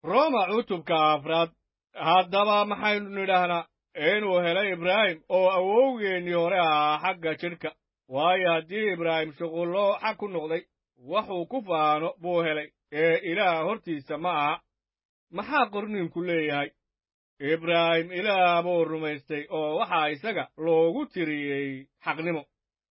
roma cutubka afraad haddaba maxaynu nidhaahnaa inuu helay ibraahim oo awowgeennii hore ahaa xagga jidhka waayo haddii ibraahim shuqullo xag ku noqday waxuu ku faano buu helay ee ilaah hortiisa ma aha maxaa qorniinku leeyahay ibraahim ilaah buu rumaystay oo waxaa isaga loogu tiriyey xaqnimo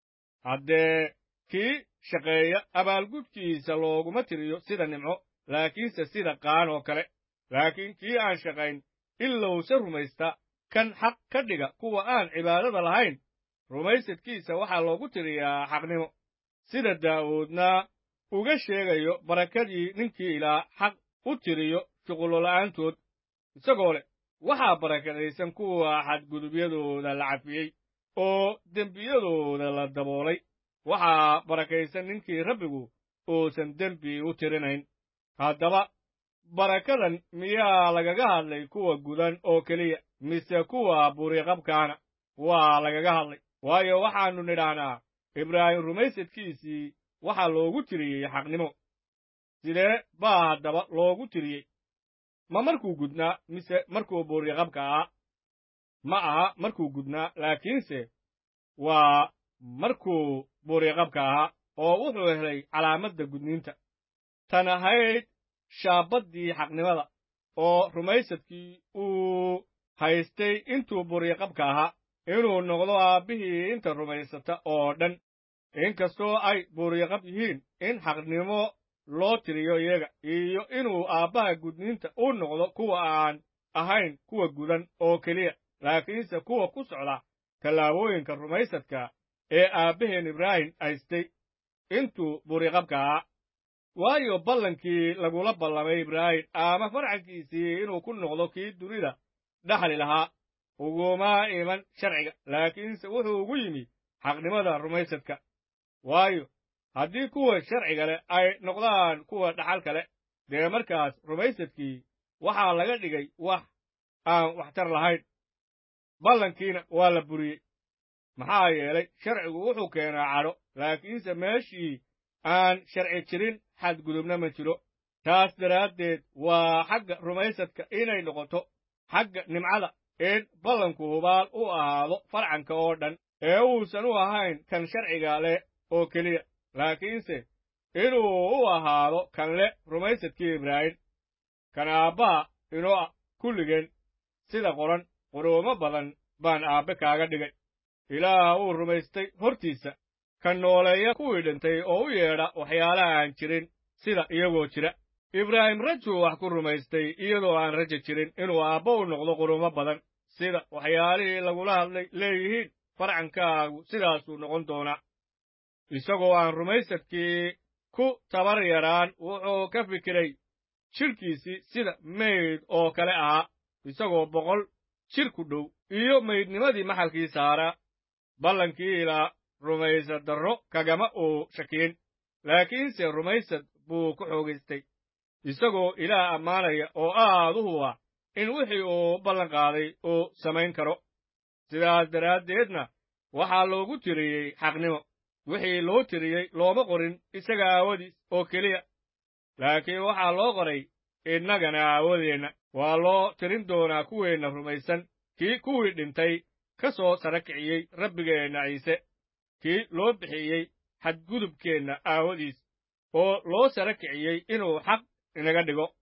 haddee kii shaqeeya abaalgudkiisa looguma tiriyo sida nimco laakiinse sida qaan oo kale laakiin kii aan shaqayn ilowse rumaysta kan xaq ka dhiga kuwa aan cibaadada lahayn rumaysadkiisa waxaa loogu tiriyaa xaqnimo sida daa'uudna uga sheegayo barakadii ninkii ilaa xaq u tiriyo shuqullola'aantood isagoo leh waxaa barakadaysan kuwa xadgudubyadooda la cafiyey oo dembiyadooda la daboolay waxaa barakaysan ninkii rabbigu uusan dembi u tirinayn haddaba barakadan miyaa lagaga hadlay kuwa gudan oo keliya mise kuwa buriiqabkaana waa lagaga hadlay waayo waxaannu nidhaahnaa ibraahim rumaysadkiisii waxaa loogu tiriyey xaqnimo sidee baa haddaba loogu tiriyey ma markuu gudnaa mise markuu buriiqabka ahaa ma aha markuu gudnaa laakiinse waa markuu buriiqabka ahaa oo wuxuu helay calaamadda gudniinta tan ahayd shaabaddii xaqnimada oo rumaysadkii uu haystay intuu buriiqabka ahaa inuu noqdo aabbihii inta rumaysata oo dhan inkastoo ay buriiqab yihiin in xaqnimo loo tiriyo iyaga iyo inuu aabbaha gudniinta u noqdo kuwa aan ahayn kuwa gudan oo keliya laakiinse kuwa ku socda tallaabooyinka rumaysadka ee aabbaheen ibraahim haystay intuu buriiqabka ahaa waayo ballankii lagula ballamay ibraahim ama farcankiisii inuu ku noqdo kii dunida dhaxli lahaa uguma iman sharciga laakiinse wuxuu ugu yimi xaqnimada rumaysadka waayo haddii kuwa sharciga leh ay noqdaan kuwa dhaxalka leh dee markaas rumaysadkii waxaa laga dhigay wax aan waxtar lahayn ballankiina waa la buriyey maxaa yeelay sharcigu wuxuu keenaa cadho laakiinse meeshii aan sharci jirin xadgudubna ma jiro taas daraaddeed waa xagga rumaysadka inay noqoto xagga nimcada in ballanku hubaal u ahaado farcanka oo dhan ee uusan u ahayn kan sharciga leh oo keliya laakiinse inuu u ahaado kan leh rumaysadkii ibraahim kan aabbaha inoo ah kulligeen sida qoran quruumo badan baan aabbe kaaga dhigay ilaah uu rumaystay hortiisa kan nooleeya kuwii dhintay oo u yeedha waxyaalaha aan jirin sida iyagoo jira ibraahim rajuu wax ku rumaystay iyadoo aan raja jirin inuu aabbo u noqdo quruumo badan sida waxyaalihii lagula hadlay leeyihiin farcankaagu sidaasuu noqon doonaa isagoo aan rumaysadkii ku tabar yaraan wuxuu ka fikiray jidhkiisii sida mayd oo kale ahaa isagoo boqol jir ku dhow iyo maydnimadii maxalkii saaraa ballankii ilaa rumaysad darro kagama uu shakiyin laakiinse rumaysad buu ku xoogaystay isagoo ilaah ammaanaya oo aad u huba in wixii uu ballan qaaday uu samayn karo sidaas daraaddeedna waxaa loogu tiriyey xaqnimo wixii loo tiriyey looma qorin isaga aawadiis oo keliya laakiin waxaa loo qoray innagana aawadeenna waa loo tirin doonaa kuweenna rumaysan kii kuwii dhintay ka soo sara kiciyey rabbigeenna ciise kii loo bixiyey xadgudubkeenna aawadiis oo loo sara kiciyey inuu xaq inaga dhigo